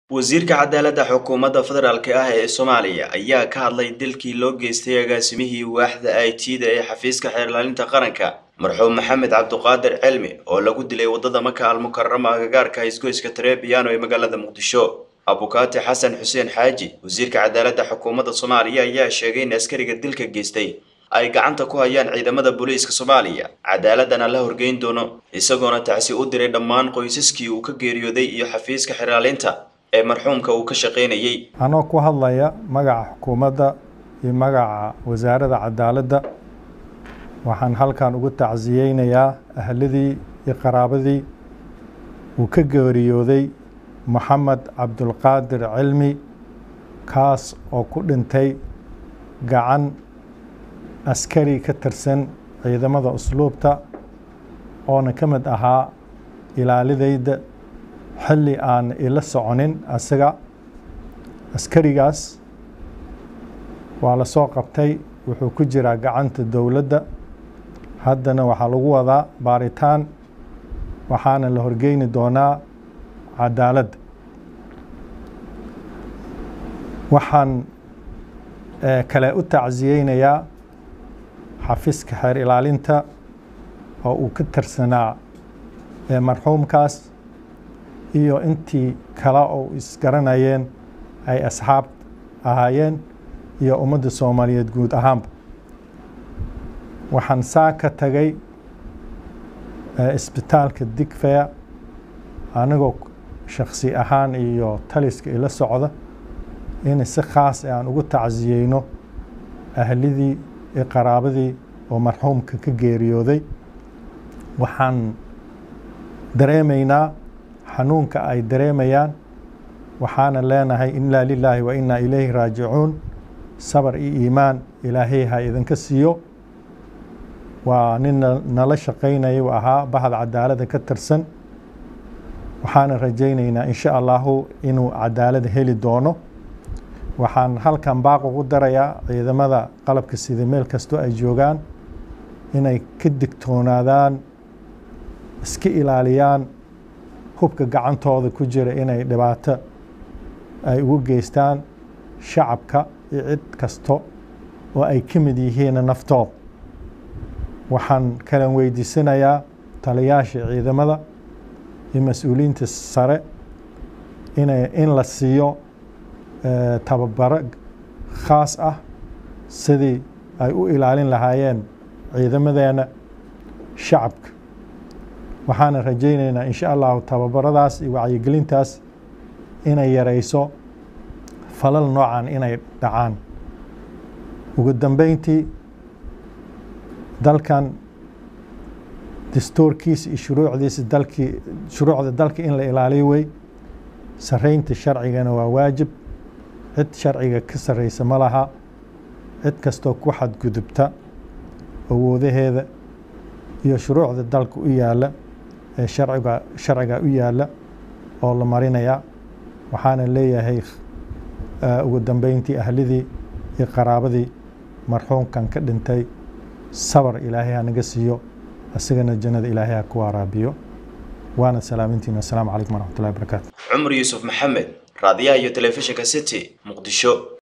wasiirka cadaaladda xukuumadda federaalk ah ee soomaaliya ayaa ka hadlay dilkii loo geystay agaasimihii waaxda i t da ee xafiiska xeerlaalinta qaranka marxuum maxamed cabduqaadir cilmi oo lagu dilay waddada maka almukarama agagaarka haysgoyska trebiano ee magaalada muqdisho abukaati xasan xuseen xaaji wasiirka cadaaladda xukuumadda soomaaliya ayaa sheegay in askariga dilka geystay ay gacanta ku hayaan ciidamada booliiska soomaaliya cadaaladana la horgeyn doono isagoona tacsi u diray dhammaan qoysaskii uu ka geeriyooday iyo xafiiska xeraalinta ee marxuumka uu ka shaqaynayey anoo ku hadlaya magaca xukuumadda iyo magaca wasaaradda cadaaladda waxaan halkan ugu tacsiyeynayaa ahladii iyo qaraabadii uu ka geeriyooday moxamed cabdulqaadir cilmi kaas oo ku dhintay gacan askari ka tirsan ciidamada usluubta oona ka mid ahaa ilaalidayda xilli aan ila soconin asaga askarigaas waa la soo qabtay wuxuu ku jiraa gacanta dowladda haddana waxaa lagu wadaa baaritaan waxaana la horgeyni doonaa cadaaladda waxaan kale u tacsiyeynayaa xafiiska xeer ilaalinta oo uu ka tirsanaa marxuumkaas iyo intii kale oo isgaranayeen ay asxaab ahaayeen iyo ummadda soomaaliyeed guud ahaanba waxaan saa ka tagay isbitaalka digfeya anigoo shakhsi ahaan iyo taliska ila socda in si khaas aan ugu tacsiyeyno ahlidii iyo qaraabadii oo marxuumka ka geeriyooday waxaan dareemaynaa xanuunka ay dareemayaan waxaana leenahay inaa lilaahi wa inaa ilayhi raajicuun sabar iyo iimaan ilaahay ha idinka siiyo waa nin nala shaqaynaya u ahaa bahda cadaaladda ka tirsan waxaana rajaynaynaa insha allahu inuu cadaalada heli doono waxaan halkan baaq ugu darayaa ciidamada qalabka sida meel kastoo ay joogaan inay ka digtoonaadaan iska ilaaliyaan hubka gacantooda ku jira inay dhibaato ay ugu geystaan shacabka iyo cid kasto oo ay ka mid yihiin naftooda waxaan kalan weydiisanayaa taliyaasha ciidamada iyo mas-uuliyiinta sare ina in la siiyo tababaro khaas ah sidii ay u ilaalin lahaayeen ciidamadeena shacabka waxaana rajaynaynaa insha allahu tababaradaas iyo wacyigelintaas inay yarayso falal noocan inay dhacaan ugu dambeyntii dalkan dastuurkiisa iyo shuruucdiisa dalkii shuruucda dalka in la ilaaliyo wey saraynta sharcigana waa waajib cid sharciga ka sarreysa ma laha cid kastoo ku xadgudubta awoodaheeda iyo shuruucda dalka u yaalla ee sharciga sharciga u yaalla oo la marinayaa waxaana leeyahay ugu dambeyntii ahlidii iyo qaraabadii marxuumkan ka dhintay sabar ilaahay ha naga siiyo isagana jannada ilaahay ha ku waraabiyo waana salaamintiina assalaamu calaykum waraxmatullahi wabarakaatu cumar yuusuf maxamed raadiyaha iyo telefishinka city muqdisho